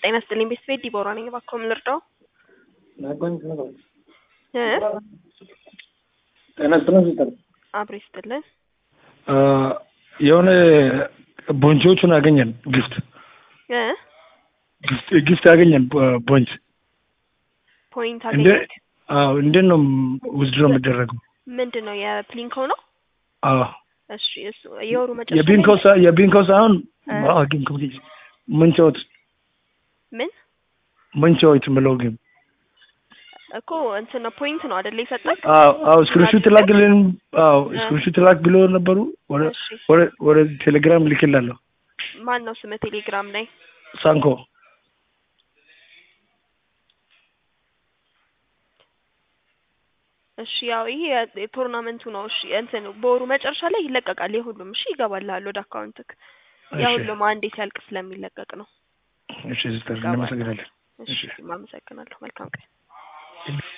ጤና ይስጥልኝ ቤተሰቤ ዲቦራ ነኝ። እባክዎ ምን ልርዳው? እ ጤና ይስጥልን ሲጠር አብሮ ይስጥልን። የሆነ ቦንቾቹን አገኘን ጊፍት እ ጊፍት አገኘን ቦንች ፖይንት እንደ አገኘት አዎ እንዴት ነው ውዝድሮ የሚደረገው? ምንድን ነው የፕሊንኮ ነው? አዎ እሺ እሱ የወሩ መጨረሻ የቢንኮ ላይ- ሳ- የቢንኮ ሳይሆን እ? አዎ ጊም ኮ ምንቾት ምን ምንቾት ምለው ግን እኮ እንትን ነው ፖይንት ነው አይደለ የሰጠክ? አዎ አዎ ስክሪንሹት ላክልን አዎ ስክሪንሹት ላክ ብሎ ነበሩ ወደ እሺ ወደ ወደ ቴሌግራም ልክላለሁ ማን ነው ስም ቴሌግራም ላይ? ሳንኮ እሺ ያው ይሄ የ- የቶርናመንቱ ነው። እሺ እንትን በወሩ መጨረሻ ላይ ይለቀቃል የሁሉም። እሺ ይገባልሃል ወደ አካውንትክ። እሺ የሁሉም አንዴ ሲያልቅ ስለሚለቀቅ ነው። እሺ ሲስተር እናመሰግናለን እሺ አመሰግናለሁ። መልካም ቀን